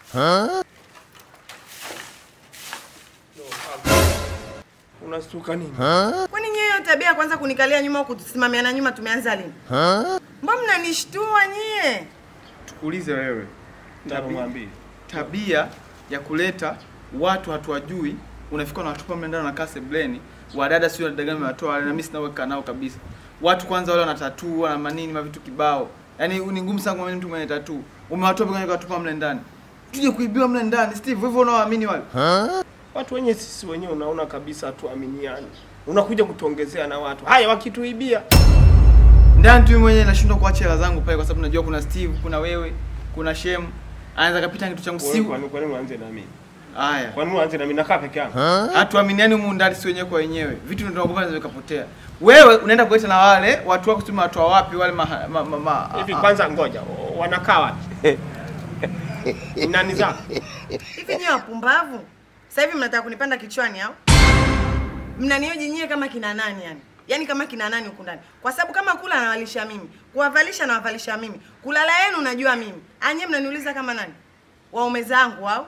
Unastuka nini? Kwani nyie hiyo tabia ya kwanza kunikalia nyuma au kutusimamiana nyuma tumeanza lini? Mbona mnanishtua nyie? Tukuulize wewe, Nitamwambia. tabia ya kuleta watu hatuwajui, unafika unawatupa mle ndani unakaa sebleni, wadada sio wadada gani wamewatoa wale, na mimi sina weka nao kabisa. Watu kwanza wale wana tatuu wana manini mavitu kibao, yaani ni ngumu sana kwa mtu mwenye tatuu, umewatoa pekee ukawatupa mle ndani, tuje kuibiwa mle ndani. Steve, hivyo unawaamini wale? Watu wenye sisi wenyewe unaona kabisa hatuaminiani. Unakuja kutuongezea na watu. Haya wakituibia. ndani tu mimi mwenyewe nashindwa kuacha hela zangu pale, kwa sababu najua kuna Steve, kuna wewe, kuna Shem, anaweza kapita kitu changu Wewe si Kwa nini kwa nini uanze na mimi? haya. Kwa nini uanze na mimi nakaa peke yangu? hatuaminiani humu ndani si wenyewe kwa wenyewe, vitu tunaogopa vinaweza vikapotea. Wewe unaenda kuleta na wale watu wako, sema watu wa wapi wale ma, ma, ma, ma, Hivi a- a- kwanza ngoja. o- Wanakaa wapi? Nani zako? Hivi nyie wapumbavu? Sasa hivi mnataka kunipanda kichwani au? Mnanioji nyie kama kina nani yani? Yaani kama kina nani huku ndani? Kwa sababu kama kula anawalisha mimi, kuwavalisha nawavalisha mimi, kulala yenu najua mimi. Anye mnaniuliza kama nani? Waume zangu au?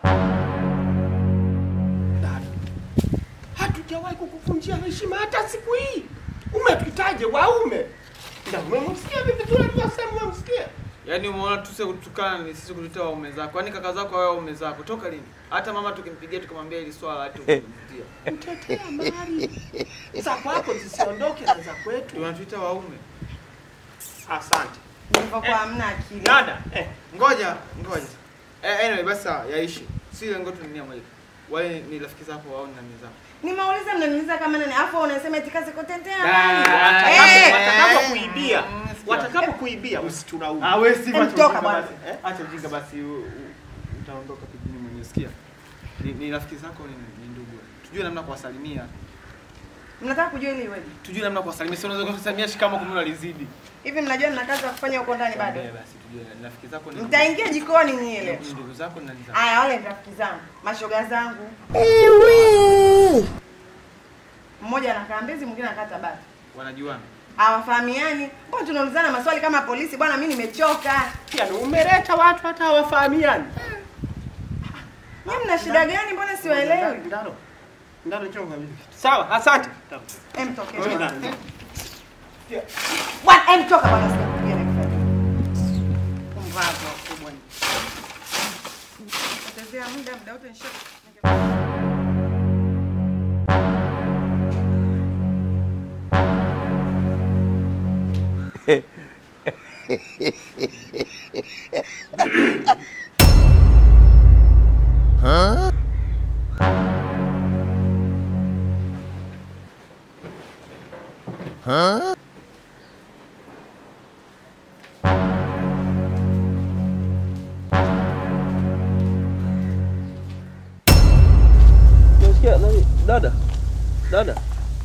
Dada. Hatujawahi kukuvunjia heshima hata siku hii. Umetuitaje waume? Na umemsikia vipi tunavyosema umemsikia? Yaani umeona tu sisi kutukana ni sisi kutuita waume zako. Yaani kaka zako wewe waume zako. Toka lini? Hata mama tukimpigia tukamwambia hili swala hata kumtia. Mtetea mali. Za kwako zisiondoke na za kwetu. Tunatuita waume. Asante. Nilivyokuwa hamna akili. Dada, eh, Ngoja, ngoja. Eh, anyway basi sawa, yaishi. Si lengo tu ni nia moja. Wale ni rafiki zako au ni nani zako? Nimeuliza mnaniuliza kama nani? Afu unasema eti kazi kutetea Ah, nani? watakapo Eh! watakapo kuibia, Mm, sikia. watakapo kuibia usitulaumu. Ah, wewe Steve Em, acha toka ujinga bwana. basi. Eh? Acha ujinga basi u- u- utaondoka kijini mwenyewe. Sikia. Ni, ni rafiki zako ni, ni ndugu. Tujue namna ya kuwasalimia. Mnataka kujua ili iweje? Tujue namna ya kuwasalimia. Sio unaweza kusalimia shikamo kumbe unalizidi. Hivi mnajua nina kazi ya kufanya huko ndani bado? Eh, basi tujue ni rafiki zako ni ndugu. Mtaingia jikoni nyie leo. Ni ndugu zako ni nani zako? Aya, wale ni rafiki zangu, mashoga zangu. Mmoja anakaa Mbezi, mwingine anakaa Tabata. Wanajuana. Hawafahamiani. Mbona tunaulizana maswali kama polisi? Bwana, mimi nimechoka. Yaani umeleta watu hata hawafahamiani. Nyie mna shida gani? Mbona siwaelewi? Ndaro. Ndaro njoo ngambie. Sawa, asante. Em, toke. Wewe bwana. ndaro. Bwana, em, toka bwana, sitakupigia na kifaa. Pumbavu wakubwa ni. Potezea muda, muda wote nisha. Unasikia nani? Dada. Dada.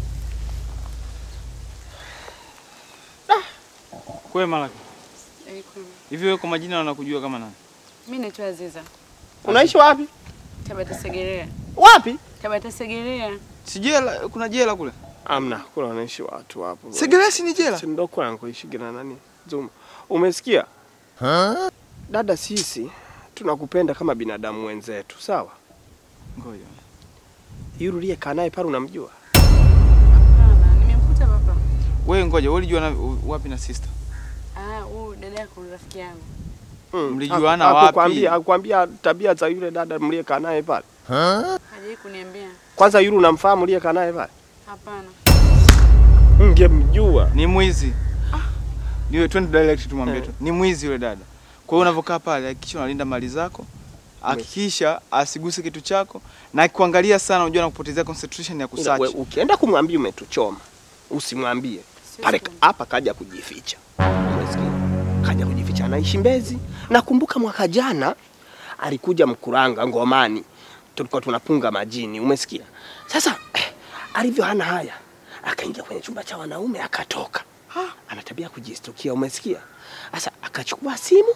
Kwema laki. Hivi wewe kwa majina wanakujua kama nani? Mimi naitwa Aziza. Unaishi wapi? Tabata Segerea. Wapi? Tabata Segerea. Si jela, kuna jela kule. Amna, kula wanaishi watu hapo. Segeresi ni jela. Si ndo kwangu kuishi na nani? Zuma. Umesikia? Dada, sisi tunakupenda kama binadamu wenzetu, sawa? Ngoja. Yule uliyekaa naye pale unamjua? Hapana, nimemkuta papa. Wewe ngoja, wewe ulijua na- wapi na sister? Ah, huyu dada yako ni rafiki yangu. Mm. Mlijuana Haku- wapi? hakukwambia- Hakukwambia tabia za yule dada mliyekaa naye pale? Hajawahi kuniambia. Kwanza yule unamfahamu uliyekaa naye pale? Hapana. Ungemjua. Ni mwizi. Niwe twende direct tumwambie tu. Ni mwizi yule dada. Kwa hiyo unavyokaa pale, hakikisha unalinda mali zako. Hakikisha asiguse kitu chako na akikuangalia sana unajua anakupotezea concentration ya Ila kusearch. we- Ukienda kumwambia umetuchoma, usimwambie pale. Siwezi Hapa kaja kujificha, umesikia? Kaja kujificha, anaishi Mbezi. Nakumbuka mwaka jana alikuja Mkuranga Ngomani, tulikuwa tunapunga majini, umesikia? Sasa eh, alivyo hana haya, akaingia kwenye chumba cha wanaume akatoka. Ana tabia ya kujistukia, umesikia? Sasa akachukua simu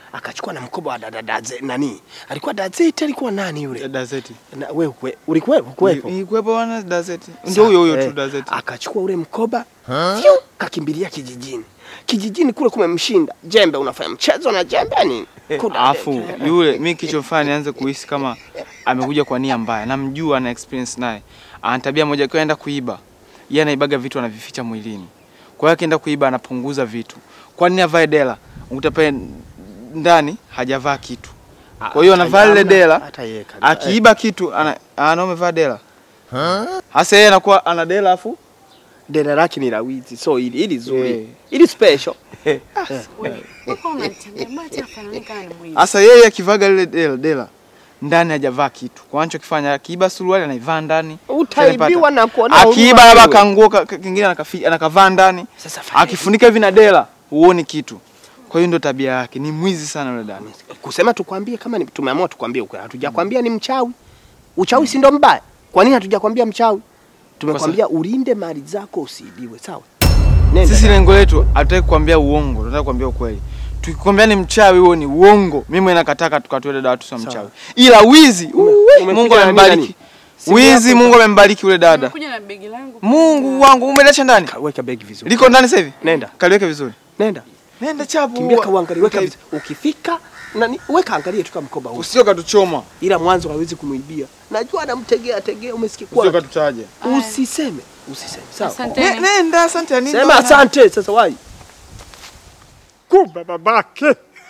akachukua na mkoba wa dada daze nani alikuwa dazeti alikuwa nani yule Dazeti. na wewe kwe- ulikuwepo kuwepo Ilikuwepo bwana Dazeti. Ndio huyo huyo tu Eh, Dazeti. akachukua ule mkoba fiu, kakimbilia kijijini kijijini kule kumemshinda jembe unafanya mchezo na jembe nini Kuda- Alafu yule mimi kichofanya nianze kuhisi kama amekuja kwa nia mbaya. Namjua na experience naye. Ana tabia moja kwa enda kuiba. Yeye anaibaga vitu anavificha mwilini. Kwa hiyo akienda kuiba anapunguza vitu. Kwa nini avae dela? Ukuta pale ndani hajavaa kitu. Kwa hiyo anavaa lile Hata- dela. hata yeye kabisa. Akiiba kitu ana ana umevaa dela. Hasa yeye anakuwa ana dela afu dela lake ni la wizi so ili ili zuri Eh. ili special Mpaka unanichanganya, mbona tena afanani kama ni mwizi? Sasa yeye akivaga lile dela, dela ndani hajavaa kitu. Kwa anachokifanya akiiba suruali anaivaa ndani. utaibiwa na kuona Akiiba labda kanguo ka- ka- kingine anakafi- anakavaa ndani. Sasa fanya Akifunika hivi na dela huoni kitu. Kwa hiyo ndio tabia yake. Ni mwizi sana yule dada. kusema tukwambie kama ni, tumeamua tukwambie ukweli hatujakwambia ni mchawi uchawi si ndo mbaya kwa nini hatujakwambia mchawi tumekwambia ulinde mali zako usiibiwe sawa Nenda Sisi dada. lengo letu hatutaki kukwambia uongo, tunataka kukwambia ukweli. Tukikwambia ni mchawi huo ni uongo. Mimi mwenyewe nakataka tukatoe dada watu sio mchawi. Ila wizi, uwe, umekuja Mungu na amembariki. nini? Simu Wizi yako Mungu amembariki yule dada. Nimekuja na begi langu. Mungu wangu umeliacha ndani? Ka- weka begi vizuri Liko ndani sasa hivi? nenda Kaliweke vizuri. nenda Nenda chapu. kimbia kauangalie weka vizuri ukifika nani weka angalie tu kama mkoba huu Usio katuchoma. ila mwanzo hawezi kumwibia najua anamtegea tegea umesikia Usio kwa katutaje. usiseme usiseme sawa Asanteni. Nenda asante ya nini? sema bwana? asante sasa wai kumbe babake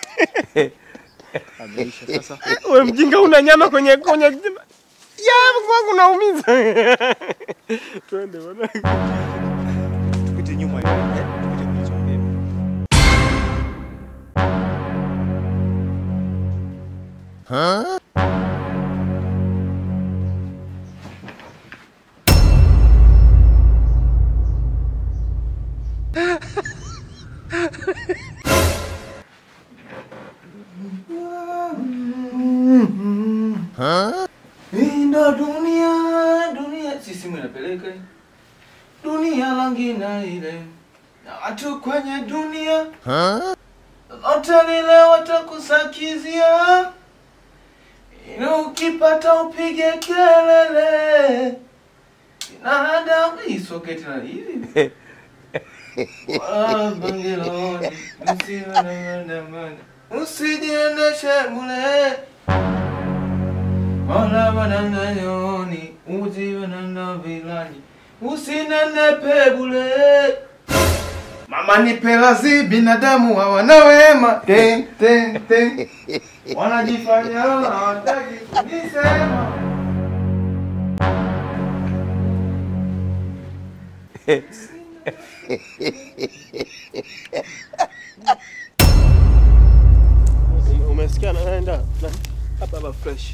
Ameisha sasa. we mjinga una nyama kwenye kwenye ya kwangu naumiza twende bwana Tupite nyuma hiyo. Tupite kilichombeba. Hii ndo dunia, dunia. Si simu inapeleka hii. Dunia langina ile na watu kwenye dunia lote lile watakusakizia, ili ukipata upige kelele. Binadamu hii soketi na hivi Wala bangeloni, usiwe na maandamano, usijiendeshe bure wala wananganyoni, usiwe na vilani, usinenepe bure. Mama nipe lazi, binadamu hawana wema. Ten, ten, ten. Wanajifanya hawataki kunisema. umesikia naenda na- hapa hapa fresh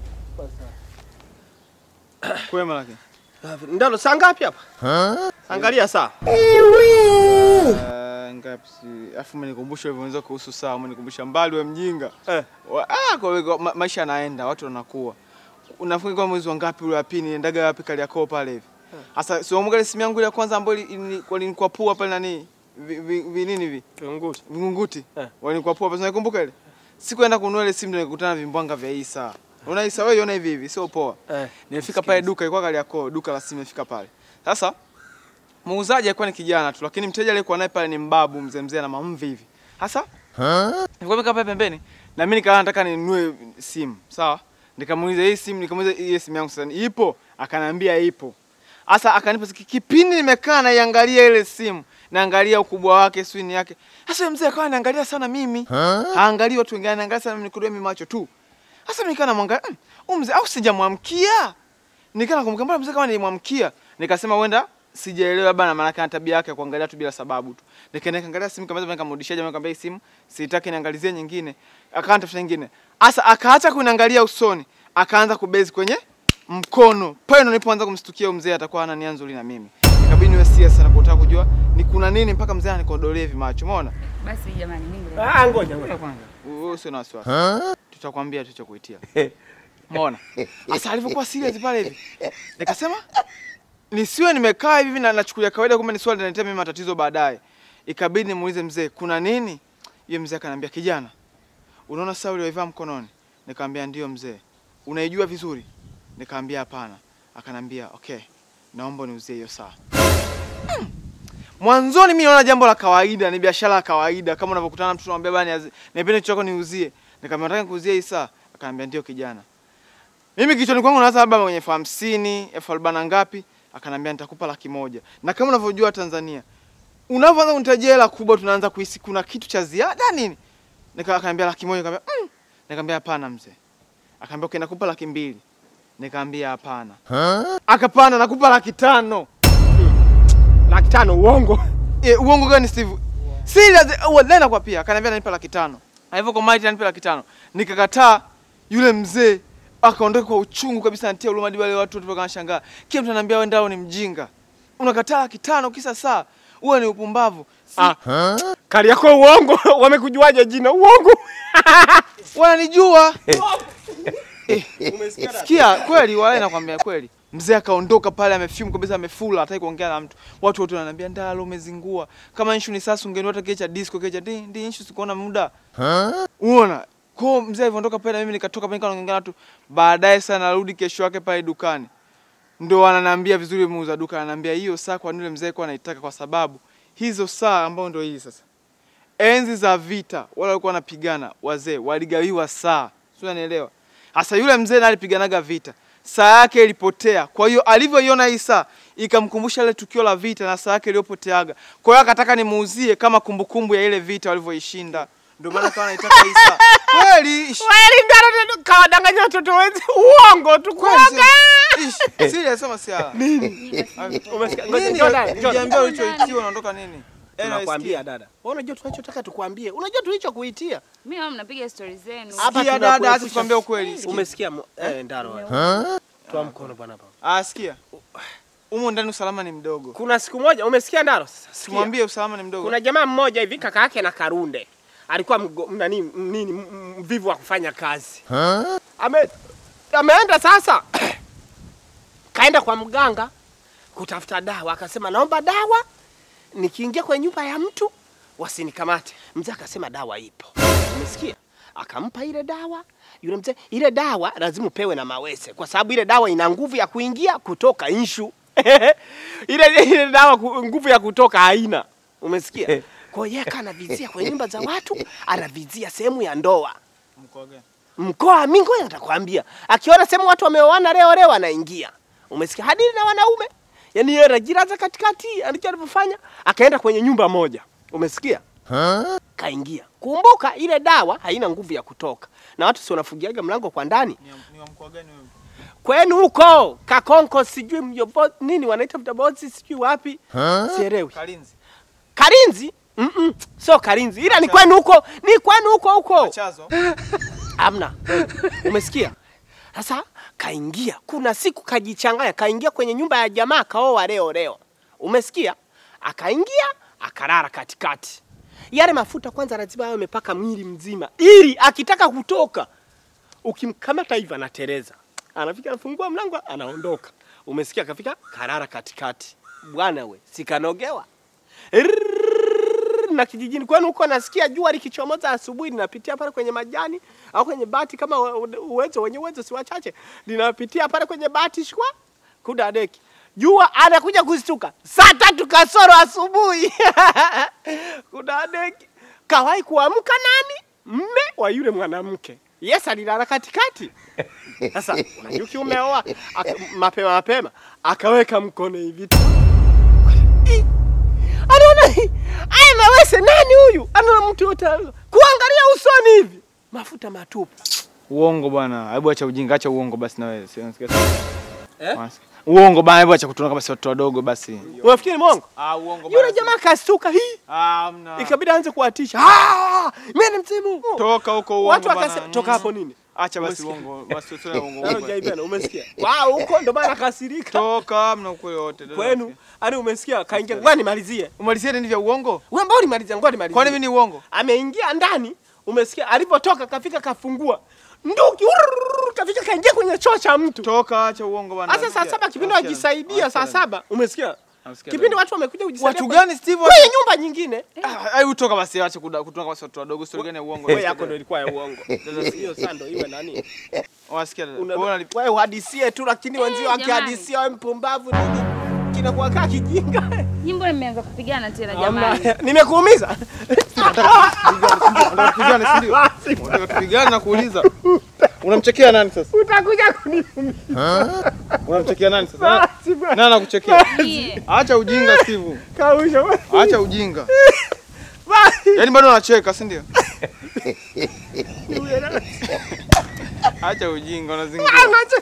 Kwema lakini. ndalo saa ngapi hapa angalia saa Uh, ngapi si afu umenikumbusha hivyo unaweza kuhusu saa umenikumbusha mbali we mjinga Eh. Wa- ah, kwa kwa ma, maisha yanaenda watu wanakuwa unafikiri kwa mwezi wa ngapi ule wa pili niendaga wapi Kariakoo pale hivi sasa si wamuga ile simu yangu ile ya kwanza ambayo ili- ili- walinikuwa pua pale nani vi, vi, vi nini vi Tunguti. vingunguti Eh. walinikuwa pua pale unaikumbuka ile sikuenda kununua ile simu ndio nikakutana na vimbwanga vya hii saa unaona hii saa wewe iona hivi hivi sio poa Eh, Nimefika pale duka, ilikuwa Kariakoo, duka la simu nimefika pale. Sasa muuzaji alikuwa ni kijana tu, lakini mteja aliyekuwa naye pale ni mbabu mzee mzee na mamvi hivi. Sasa nilikuwa nimekaa pale pembeni na mimi nikawa nataka ninunue simu, sawa? Nikamuuliza hii simu, nikamuuliza ile simu yangu sasa ipo? Akaniambia ipo. Sasa akanipa siki- kipindi nimekaa naiangalia ile simu, naangalia ukubwa wake, swini yake. Sasa yule mzee akawa anaangalia sana mimi. Haangalii watu wengine, anaangalia sana mimi nikudoe mimi macho tu. Sasa mimi kana mwangalia, "Mm, huyu mzee au sijamwamkia? Nikana kumbuka mbona mzee kama nilimwamkia. Nikasema huenda sijaelewa bana maana kana tabia yake ya kuangalia tu bila sababu tu. Nikaenda kaangalia simu kama nikamrudishia jamaa nikamwambia hii simu sitaki niangalizie nyingine. Akaanza tafuta nyingine. Asa akaacha kuniangalia usoni, akaanza kubezi kwenye mkono. Pale ndo nilipoanza kumstukia huyu mzee atakuwa hana nia nzuri na mimi. Ikabidi niwe serious sana kutaka kujua ni kuna nini mpaka mzee anikodolea hivi macho. Umeona? Basi jamani, mimi Ah, ngoja ngoja. Wewe usio na wasiwasi. Tutakwambia tulichokuitia. Umeona? Sasa alivyokuwa serious pale hivi. Nikasema nisiwe nimekaa hivi na nachukulia kawaida kumbe ni swali linaletea mimi matatizo baadaye. Ikabidi nimuulize mzee, kuna nini? Yeye mzee akaniambia kijana, unaona saa ulioivaa mkononi? Nikamwambia ndio mzee. Unaijua vizuri? Nikamwambia hapana. Akanambia okay, naomba niuzie hiyo saa. Mm. Mwanzoni mimi naona jambo la kawaida, ni biashara ya kawaida kama unavyokutana na mtu unamwambia bana niazi- nipende kitu chako niuzie. Nikamwambia nataka nikuuzie hii saa. Akanambia ndio kijana. Mimi kichwani kwangu nawaza labda kwenye elfu hamsini, elfu arobaini na ngapi? Akanambia nitakupa laki moja. Na kama unavyojua Tanzania, unavyoanza kunitajia hela kubwa tunaanza kuhisi kuna kitu cha ziada nini? Nika akaniambia laki moja, nikamwambia mm. Nikamwambia hapana mzee. Akaambia okay, nakupa laki mbili. Nikamwambia hapana. Akapanda nakupa laki tano. Laki tano uongo. Eh, uongo gani Steve? Serious, wallahi kwa pia. Akaniambia ananipa laki tano. Hivyo kwa mighty ananipa laki tano. Nikakataa yule mzee akaondoka kwa uchungu kabisa anatia huruma hadi wale watu wote wakashangaa. Kila mtu ananiambia wewe ndao ni mjinga. Unakataa laki tano kisa saa. Uwe ni upumbavu. Si, Ah. Kali yako uongo. Wamekujuaje jina uongo? wananijua. Eh, Sikia kweli wale nakwambia kweli. Mzee akaondoka pale amefume kabisa amefula hataki kuongea na mtu. Watu wote wananiambia ndalo umezingua. Kama issue ni sasa ungeniota kecha disco kecha ndi ndi issue sikuona muda. Unaona? Kwa mzee alivyoondoka pale mimi nikatoka pale nikaongea na watu. Baadaye sana narudi kesho yake pale dukani. Ndio wananiambia vizuri muuza duka ananiambia hiyo saa kwa nini yule mzee kwa anaitaka kwa sababu hizo saa ambao ndio hii sasa. Enzi za vita wale walikuwa wanapigana wazee waligawiwa saa. Sio unanielewa? Sasa yule mzee naye alipiganaga vita. Saa yake ilipotea. Kwa hiyo alivyoiona hii saa ikamkumbusha ile tukio la vita na saa yake iliyopoteaga. Kwa hiyo akataka nimuuzie kama kumbukumbu ya ile vita walivyoishinda. Ndio maana kawa naitaka hii saa. Kweli. ish- Kweli ndaro kawadanganya watoto wenzi uongo tu Kweli. kuoga. ish- Serious soma siala. Umesikia? Nini? Ngoja, Jordan, Jordan. Ukiambia ulichoitiwa unaondoka nini? Tunakwambia dada. Wewe unajua tunachotaka tukwambie. Unajua tulichokuitia. Mimi wao mnapiga stori zenu. Hapa Sikia tunakuepusha- dada, acha tukwambie ukweli. Sikia. Umesikia mo- eh ndaro. Toa mkono bwana hapa. Ah, sikia. Humo ndani usalama ni mdogo. Kuna siku moja umesikia ndaro? Sasa sikia. Tumwambie usalama ni mdogo. Kuna jamaa mmoja hivi kaka yake na Karunde alikuwa mgo, nani m- nini m- m- mvivu wa kufanya kazi. Ame, ameenda sasa kaenda kwa mganga kutafuta dawa, akasema naomba dawa, nikiingia kwenye nyumba ya mtu wasinikamate. Mzee akasema dawa ipo, umesikia? Akampa ile dawa yule mzee. Ile dawa lazima upewe na mawese, kwa sababu ile dawa ina nguvu ya kuingia kutoka inshu ile ile dawa ku- nguvu ya kutoka haina, umesikia? Kwa hiyo yeye anavizia kwenye nyumba za watu, anavizia sehemu ya ndoa Mkoa gani? mkoa mingo natakwambia, akiona sehemu watu wameoana leo leo anaingia, umesikia, hadili na wanaume. Yani yeye anajilaza katikati, alicho alivyofanya, akaenda kwenye nyumba moja, umesikia, kaingia. Kumbuka ile dawa haina nguvu ya kutoka, na watu si wanafungiaga mlango kwa ndani. Ni wa- Ni wa mkoa gani wewe? Kwenu huko Kakonko, sijui mjobo nini wanaita mtabozi, sijui wapi, sielewi. Kalinzi. Karinzi Mm -mm, sio Karinzi, ila ni kwenu huko, ni kwenu huko huko. Machazo. Amna. Umesikia? Sasa kaingia, kuna siku kajichanganya, kaingia kwenye nyumba ya jamaa kaoa leo leo. Umesikia? Akaingia akalala katikati. Yale mafuta kwanza lazima awe amepaka mwili mzima, ili akitaka kutoka ukimkamata hivi anatereza, anafika anafungua mlango anaondoka. Umesikia? Kafika karara katikati. Bwana we, sikanogewa Rrrr, na kijijini kwenu huko nasikia jua likichomoza asubuhi linapitia pale kwenye majani au kwenye bati, kama we- uwezo wenye uwezo si wachache, linapitia pale kwenye bati shwa kuda deki jua anakuja kustuka saa tatu kasoro asubuhi kuda deki kawahi kuamka nani mme wa yule mwanamke yes alilala katikati sasa unajua ukiumeoa aka- mapema mapema akaweka mkono hivi tu Ih, anaona hii, aya mawese nani huyu anaona mtu yote kuangalia usoni hivi mafuta matupu Uongo bwana. Hebu acha ujinga, acha uongo basi na wewe. Si unasikia? Eh? Unasikia? Uongo bwana, hebu acha kutuona kama si watoto wadogo basi. unafikiri mongo Ah, uongo yule jamaa kastuka hii Ah, hamna. ikabidi aanze kuwatisha "Ah, mimi ni mzimu Toka huko uongo watu bwana. wakasema toka hapo nini Acha basi Umesikia? uongo. Basi sio uongo. Nalo uongo. jaibana umesikia wao huko ndo maana kasirika Toka hamna ukweli wote. dada. kwenu ani umesikia kaingia ngoja nimalizie Umalizie nini vya uongo? wewe mbona ulimalizia ngoja nimalizie Kwani mimi ni uongo? ameingia ndani, umesikia? Alipotoka kafika kafungua nduki, urururu, kafika kaingia kwenye choo cha mtu. Toka acha uongo bwana. Sasa saa saba kipindi Acha. wajisaidia saa Acha. saba, umesikia? Nasikia Kipindi dada. watu wamekuja kujisaidia. Watu kwa- gani Steve? Kwenye nyumba nyingine. Ah, Hebu toka basi, acha kuda- kutoka basi watu wadogo, story gani ya uongo? Wewe yako ndio ilikuwa ya uongo. Sasa hiyo saa ndio iwe nani? Wasikia dada. Una- Wewe unalip- Wewe uhadisie tu lakini wenzio jamani. wakihadisia wewe mpumbavu nini? Kinakuwa kaa kijinga. Nyimbo imeanza kupigana tena Hamna. jamani. Nimekuumiza? Unataka tupigane, si ndio? Unataka tupigane na kuuliza. Unamchekea nani sasa? Utakuja kuniumiza. Unamchekea nani sasa? Nani anakuchekea? Nyie. Acha ujinga Steve. Kausha. Acha ujinga. Yaani bado unacheka, si ndio? Acha ujinga unazingua.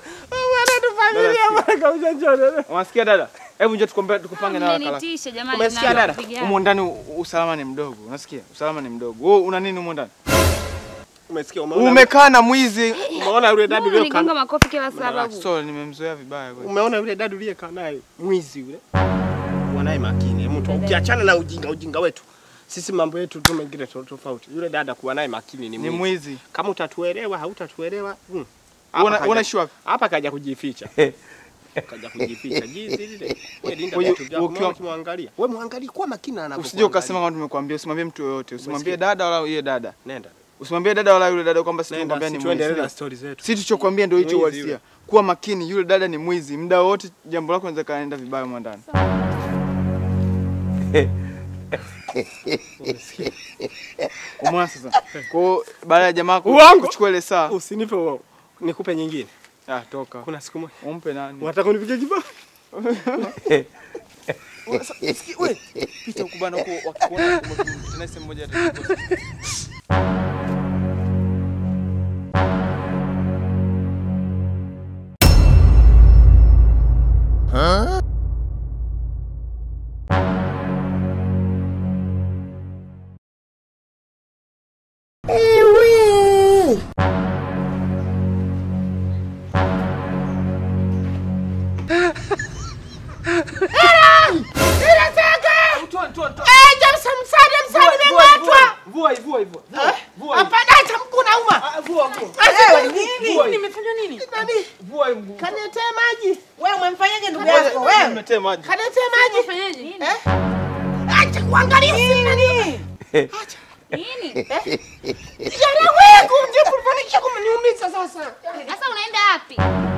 Unasikia dada? Hebu njoo tukombe tukupange na wakala. Mmenitisha jamani. Umesikia mnaanza dada? kupigana. Humo ndani u- usalama ni mdogo. Unasikia? Usalama ni mdogo. Wewe una nini humo ndani? Umesikia umeona? Umekaa na mwizi. Umeona yule dada Mbona uliyokaa Unigonga makofi kila sababu. So nimemzoea vibaya kweli. Umeona yule dada uliyekaa naye mwizi yule? Wanaye makini mtu. Ukiachana na ujinga ujinga wetu. Sisi mambo yetu tu mengine to- tofauti. Yule dada kuwa naye makini ni Ni mwizi. mwizi. Kama utatuelewa hautatuelewa. hmm. Hapa Una kaja- unaishi wapi? Hapa kaja kujificha. Kaja kujificha. Jinsi lile. Wewe linda Kwa hiyo, vitu vyako. ukiwa- Ukiwa ukimwangalia. Wewe muangalie kwa makini anapokuwa. Usije ukasema kama tumekuambia, usimwambie mtu yoyote. Usimwambie Umesikia? dada wala yeye dada. nenda. Usimwambie dada wala yule dada kwamba sisi Nenda tumekwambia ni si tuendelee na mwizi. story zetu. Si tulichokuambia ndio hicho Mwizi uhalisia. yule. Kuwa makini, yule dada ni mwizi. Muda wote jambo lako linaweza kaenda vibaya humo ndani. Umeona sasa? Kwa hiyo baada ya jamaa ku- Uongo. kuchukua ile saa, Usinipe uongo. Nikupe nyingine. ah, toka. Kuna siku moja. Umpe nani? Unataka kunipiga kibao? Wewe pita huko bana huko wakikuona tena sehemu moja atachukua. Vua vua vua. Nimefanywa nini? Vua mguu. Kaniletea maji. Wewe umemfanyaje ndugu yako? Wewe Nimetee maji. Kaniletea maji. Fanyaje? Acha kuangalia simu nini? Nini? Jana wewe kumje kufanisha kumniumiza sasa. Sasa unaenda wapi?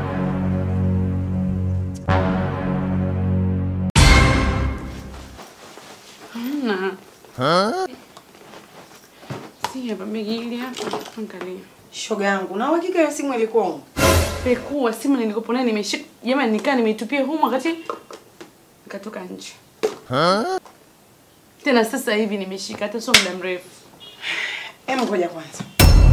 Si hapa begi hili hapa. Angalia. shoga yangu, na uhakika hiyo simu ilikuwa huko? Pekua simu nilikopo nayo nimeshika. Jamani nikaa nimeitupia humu wakati nikatoka nje. Tena sasa hivi nimeshika hata sio muda mrefu. Hebu ngoja kwanza.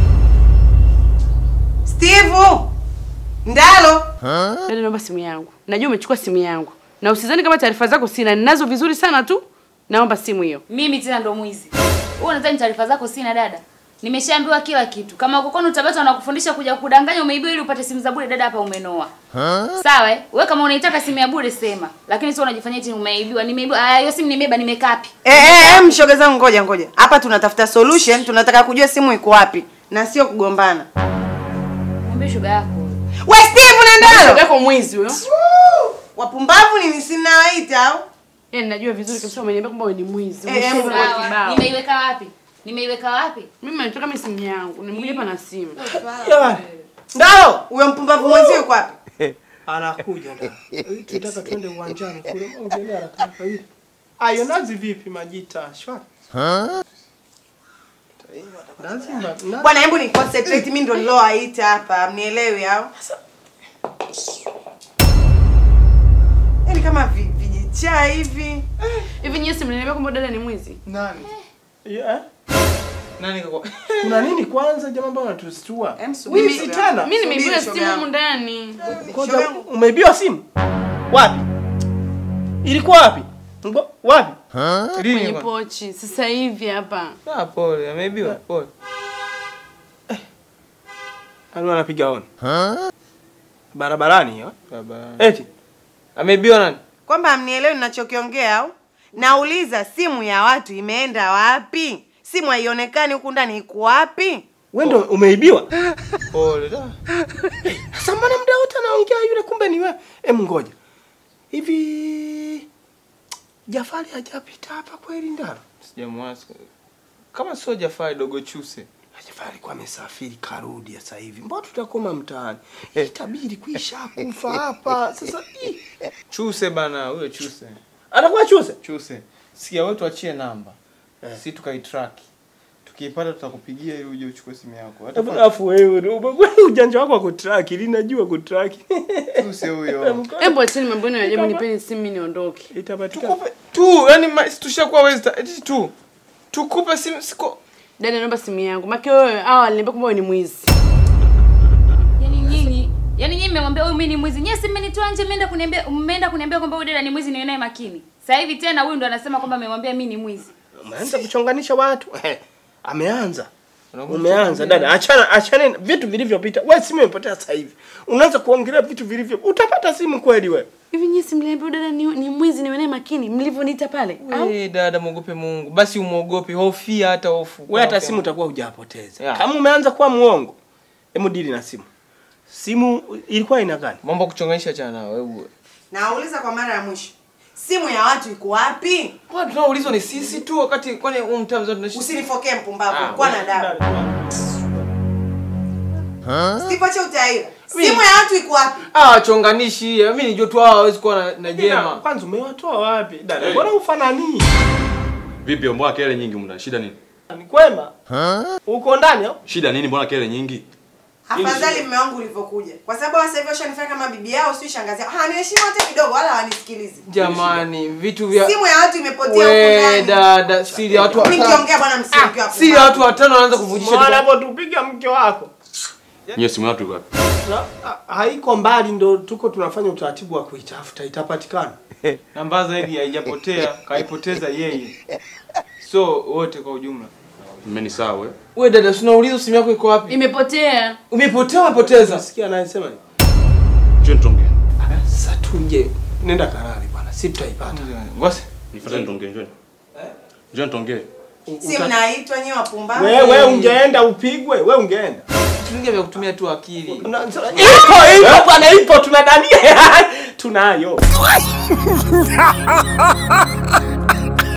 Steve! Ndalo! Dada naomba simu yangu. Najua umechukua simu yangu. Na usizani kama taarifa zako sina, ninazo vizuri sana tu. Naomba simu hiyo. Mimi tena ndo mwizi. Wewe unadhani taarifa zako sina dada? Nimeshaambiwa kila kitu. Kama uko kwenu Tabata wanakufundisha kuja kudanganya umeibiwa ili upate simu za bure dada hapa umenoa. Sawa eh? Wewe kama unaitaka simu ya bure sema. Lakini sio unajifanyia eti umeibiwa. Nimeibiwa. Ah, hiyo simu nimeiba nimekapi. Eh, eh, eh, mshoga zangu ngoja ngoja. Hapa tunatafuta solution, tunataka kujua simu iko wapi na sio kugombana. Mwambie shoga yako. We Steve na Shoga Ndalo! yako mwizi huyo. Wapumbavu ni sinawaita au? Yaani najua vizuri kabisa umeniambia kwamba wewe ni mwizi. Eh, eh, Umeshauri sawa. kibao. Nimeiweka wapi? Nimeiweka wapi? Mimi nataka mimi simu yangu. Nimekuja hapa na simu. Ndalo, huyo mpumbavu mwenzio yuko wapi? Anakuja ndio. Tunataka twende uwanjani kule. Ongelea haraka haraka hivi. Ayo nazi vipi majita? Shwari. Nazi ma- na- Bwana, hebu ni concentrate, mimi ndo nilowaita hapa, mnielewi au? Yaani kama vi- vijichaa hivi. Hivi nyie si mnaniambia kwamba dada ni mwizi? Nani? Yeah. Nani kako? Kuna nini kwanza jamaa mbona tustua? Em, subiri Wizi shoga. tena. Mimi nimeibiwa Subiri, shoga simu yangu. humu ndani. Ngoja umeibiwa simu? Wapi? Ilikuwa wapi? Ngo- Wapi? Lini Kwenye kwa? pochi. Sasa hivi hapa. Ah, pole, ameibiwa. Pole. Alikuwa anapiga honi. Barabarani hiyo. Baba. Eti Ameibiwa nani? Kwamba hamnielewi ninachokiongea au? Nauliza simu ya watu imeenda wapi? Simu haionekani huku ndani iko wapi? wewe ndo umeibiwa? Pole. da. Sasa mbona muda wote anaongea yule kumbe ni wewe? Em ngoja. Hivi Jafari hajapita hapa kweli Ndaro? Sijamwasi. Kama sio Jafari dogo Chuse. Jafari alikuwa amesafiri karudi sasa hivi. Mbona tutakoma mtaani? Itabidi kuisha kufa hapa. Sasa ih, Chuse bana, huyo Chuse. anakuwa chuse. Chuse. Sikia wewe tuachie namba. Si tukaitrack. Tukiipata tutakupigia ili uje uchukue simu yako. Hata kwa Alafu wewe wewe ujanja wako wa kutrack, ili najua kutrack. Chuse huyo. Hebu acheni mambo yenu ya ajabu, nipeni simu mimi niondoke. Itapatikana. Tukupe tu, yani ma- tushakuwa wezi eti tu. Tukupe simu siko. Dada, naomba simu yangu. Maki wewe hawa aliniambia kwamba wewe ni mwizi. Yaani nyinyi, yaani nyinyi mmemwambia huyu mimi ni mwizi. Nyinyi si mmenitoa nje mmeenda kuniambia mmeenda kuniambia kwamba huyu dada ni mwizi niwe naye makini. Sasa hivi tena huyu ndo anasema kwamba mmemwambia mimi ni mwizi. Umeanza kuchonganisha watu. Eh, ameanza. Unakuwa Umeanza dada, achana achana na vitu vilivyopita. Wewe simu imepotea sasa hivi. Unaanza kuongelea vitu vilivyo. Utapata simu kweli wewe? Hivi nyinyi si mliambia huyu dada ni, ni mwizi niwe naye makini mlivyoniita pale? Au Eh, dada muogope Mungu. Basi umuogope, hofia hata hofu. Wewe hata simu utakuwa hujapoteza. Yeah. Kama umeanza kuwa muongo, hebu dili na simu. Simu ilikuwa ina gani? Mambo ya kuchonganisha chana nao wewe. Nauliza kwa mara ya mwisho, simu ya watu iko wapi? Kwa tunaulizwa ni sisi tu wakati kwani huu mtaa mzima tunaishi. Usinifokee mpumbavu, Ah, kuwa na adabu. Sipoche utaira. Simu ya watu iko wapi? Ah, wachonganishi. Mimi nijua tu hawa hawezi kuwa na, na Jema. jema. Kwanza umewatoa wapi? Dada, mbona ufanani? Vipi, mbona kelele nyingi mna? Shida nini? Ni kwema? Uko ndani au? Shida nini? Mbona kelele nyingi? Afadhali mume wangu ulivyokuja. Kwa sababu sasa hivi washanifanya kama bibi yao, sio shangazi yao. Haniheshimu hata kidogo wala hawanisikilizi. Jamani, vitu vya Simu ya watu imepotea we huko ndani. dada, siri ya watu Mimi watano. nikiongea bwana msiongee hapo. Siri ya watu watano wanaanza kuvujisha. Mwana tu- hapo tupiga mke wako. Nyie simu yako iko wapi? Na, ha- haiko mbali ndo tuko tunafanya utaratibu wa kuitafuta itapatikana. Namba zaidi haijapotea, kaipoteza yeye. So wote kwa ujumla. Mmeni sawa wewe. Wewe dada, si unauliza simu yako iko wapi? imepotea. Umepotea umepoteza. Nasikia anayesema nini? Njoo nitonge. Sasa tuje. Nenda karari bwana, si tutaipata. Ngosi. Nifuate nitonge, njoo. Njoo nitonge. Si mnaitwa nyewe wapumbavu. Wewe ungeenda upigwe, wewe ungeenda. Tuingia vya kutumia tu akili. Na- Ipo ipo bwana, ipo tunadania. Tunayo.